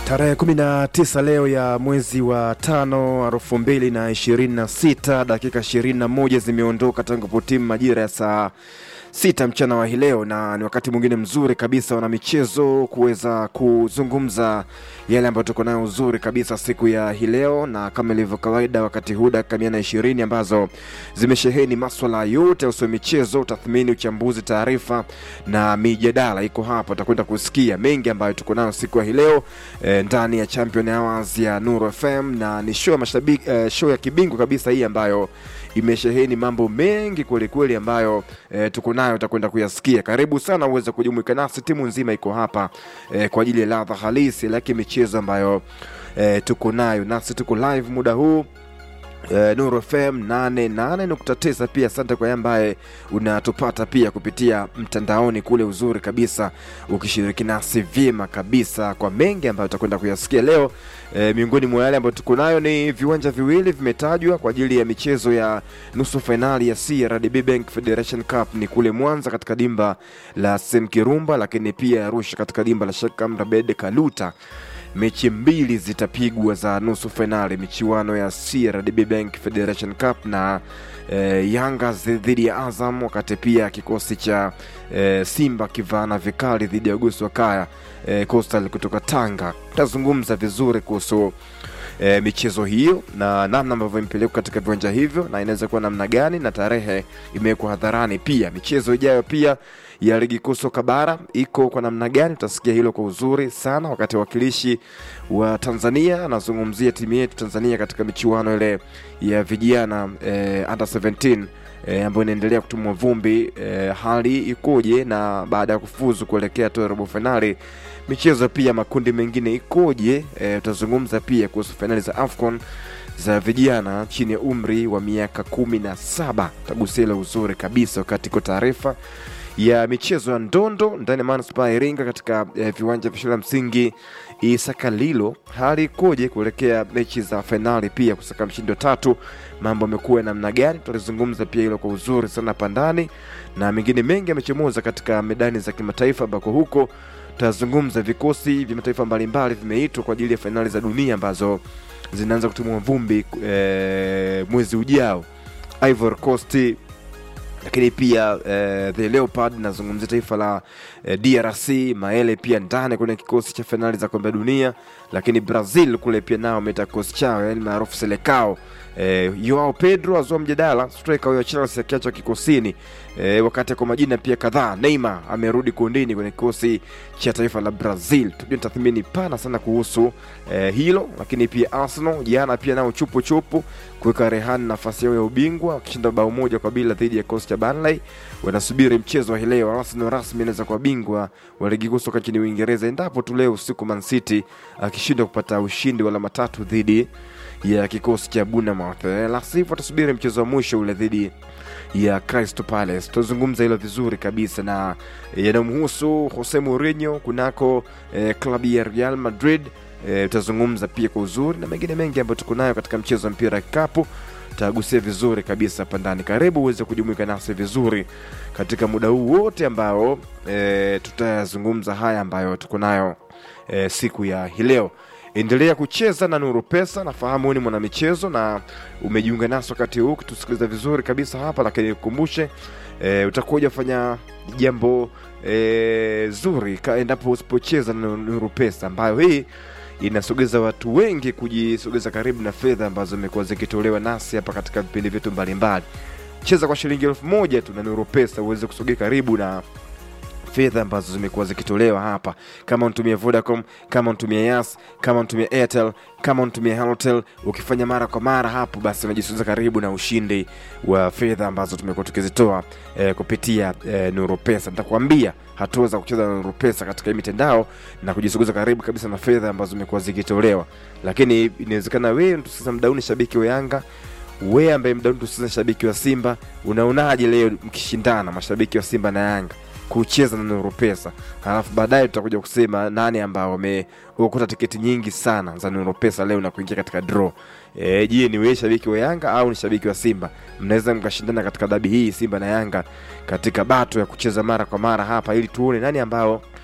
Tarehe 19 leo ya mwezi wa tano elfu mbili na ishirini na sita dakika 21 zimeondoka tangu potimu majira ya saa sita mchana wa hii leo, na ni wakati mwingine mzuri kabisa wana michezo kuweza kuzungumza yale ambayo tuko nayo uzuri kabisa siku ya hii leo, na kama ilivyo kawaida, wakati huu dakika mia na ishirini ambazo zimesheheni maswala yote yahusu michezo, tathmini, uchambuzi, taarifa na mijadala iko hapa. Utakwenda kusikia mengi ambayo tuko nayo siku ya hii leo e, ndani ya Champion Hours ya Nuru FM, na ni show ya mashabiki e, show ya kibingwa kabisa hii ambayo imesheheni mambo mengi kwelikweli ambayo e, tuko nayo utakwenda kuyasikia. Karibu sana uweze kujumuika nasi, timu nzima iko hapa e, kwa ajili ya ladha halisi laki michezo ambayo e, tuko nayo nasi, tuko live muda huu Uh, Nuru FM 88.9 pia asante kwa yeye ambaye unatupata pia kupitia mtandaoni kule, uzuri kabisa ukishiriki nasi vyema kabisa kwa mengi ambayo utakwenda kuyasikia leo. Uh, miongoni mwa yale ambayo tuko nayo ni viwanja viwili vimetajwa kwa ajili ya michezo ya nusu fainali ya CRDB Bank Federation Cup ni kule Mwanza katika dimba la Semkirumba, lakini pia Arusha katika dimba la Sheikh Amri Abeid Kaluta mechi mbili zitapigwa za nusu fainali michuano ya CRDB Bank Federation Cup na eh, Yanga dhidi ya Azam, wakati pia kikosi cha eh, Simba kivana vikali dhidi ya Gosi wa Kaya eh, Coastal kutoka Tanga. Tutazungumza vizuri kuhusu e, michezo hiyo na namna ambavyo imepelekwa katika viwanja hivyo na inaweza kuwa namna gani, na tarehe imewekwa hadharani. Pia michezo ijayo pia ya ligi kuu soka bara iko kwa namna gani, tutasikia hilo kwa uzuri sana, wakati wakilishi wa Tanzania anazungumzia timu yetu Tanzania katika michuano ile ya vijana e, under 17 e, ambayo inaendelea kutumwa vumbi e, hali ikoje, na baada ya kufuzu kuelekea tu robo fainali michezo pia makundi mengine ikoje? E, utazungumza pia kuhusu fainali za AFCON za vijana chini ya umri wa miaka kumi na saba. Tagusia ile uzuri kabisa wakati iko taarifa ya michezo ya ndondo ndani ya manispaa ya Iringa katika e, viwanja vya shule ya msingi Isakalilo. Hali ikoje kuelekea mechi za fainali pia kusaka mshindi wa tatu? Mambo amekuwa namna gani? Tutalizungumza pia hilo kwa uzuri sana hapa ndani, na mengine mengi yamechomoza katika medani za kimataifa ambako huko tutazungumza vikosi vya mataifa mbalimbali vimeitwa kwa ajili ya fainali za dunia ambazo zinaanza kutumua vumbi e, mwezi ujao Ivory Coast, lakini pia e, the Leopard nazungumzia taifa la e, DRC Maele pia ndani kwenye kikosi cha fainali za kombe la dunia, lakini Brazil kule pia nao wameta kikosi chao yani maarufu Selekao. E, Joao Pedro azua mjadala striker huyo Chelsea akiachwa kikosini e, wakati kwa majina pia kadhaa. Neymar amerudi kundini kwenye kikosi cha taifa la Brazil. Tujue tathmini pana sana kuhusu e, hilo, lakini pia Arsenal jana pia nao chupu chupu kuweka rehani nafasi yao ya ubingwa wakishinda bao moja kwa bila dhidi ya kikosi cha Burnley. Wanasubiri mchezo wa hii leo. Arsenal rasmi inaweza kuwa bingwa wa ligi kuu soka nchini Uingereza endapo tu leo usiku Man City akishindwa kupata ushindi wa alama tatu dhidi ya kikosi cha Bournemouth. La sivyo atasubiri mchezo wa mwisho ule dhidi ya Crystal Palace. Tutazungumza hilo vizuri kabisa na yanamhusu Jose Mourinho kunako eh, klabu ya Real Madrid. Tutazungumza eh, pia kwa uzuri na mengine mengi ambayo tuko nayo katika mchezo wa mpira wa kikapu tutagusia vizuri kabisa hapa ndani. Karibu uweze kujumuika nasi vizuri katika muda huu wote ambao e, tutayazungumza haya ambayo tuko nayo e, siku ya hii leo. Endelea kucheza na Nuru Pesa. Nafahamu ni mwanamichezo na umejiunga nasi wakati huu kutusikiliza vizuri kabisa hapa, lakini nikukumbushe e, utakuwa ujafanya jambo e, zuri endapo usipocheza na Nuru Pesa ambayo hii inasogeza watu wengi kujisogeza karibu na fedha ambazo zimekuwa zikitolewa nasi hapa katika vipindi vyetu mbalimbali. Cheza kwa shilingi elfu moja tu na Nuru Pesa uweze kusogea karibu na fedha ambazo zimekuwa zikitolewa hapa, kama unatumia Vodacom, kama unatumia Yas, kama unatumia Airtel, kama unatumia Halotel, ukifanya mara kwa mara hapo, basi unajisogeza karibu na ushindi wa fedha ambazo tumekuwa tukizitoa eh, kupitia eh, Nuru Pesa. Nitakwambia hatua za kucheza na Nuru Pesa katika hii mitandao na kujisogeza karibu kabisa na fedha ambazo zimekuwa zikitolewa, lakini inawezekana wewe mtusikiza mdauni shabiki wa Yanga wewe ambaye mdauni tusikiza shabiki wa Simba, unaonaje leo mkishindana mashabiki wa Simba na Yanga kucheza na Nuru Pesa, halafu baadaye tutakuja kusema nani ambao wameokota tiketi nyingi sana za Nuru Pesa leo na kuingia katika draw. E, je, ni wewe shabiki wa Yanga au ni shabiki wa Simba? Mnaweza mkashindana katika dabi hii Simba na Yanga katika bato ya kucheza mara kwa mara hapa, ili tuone nani ambao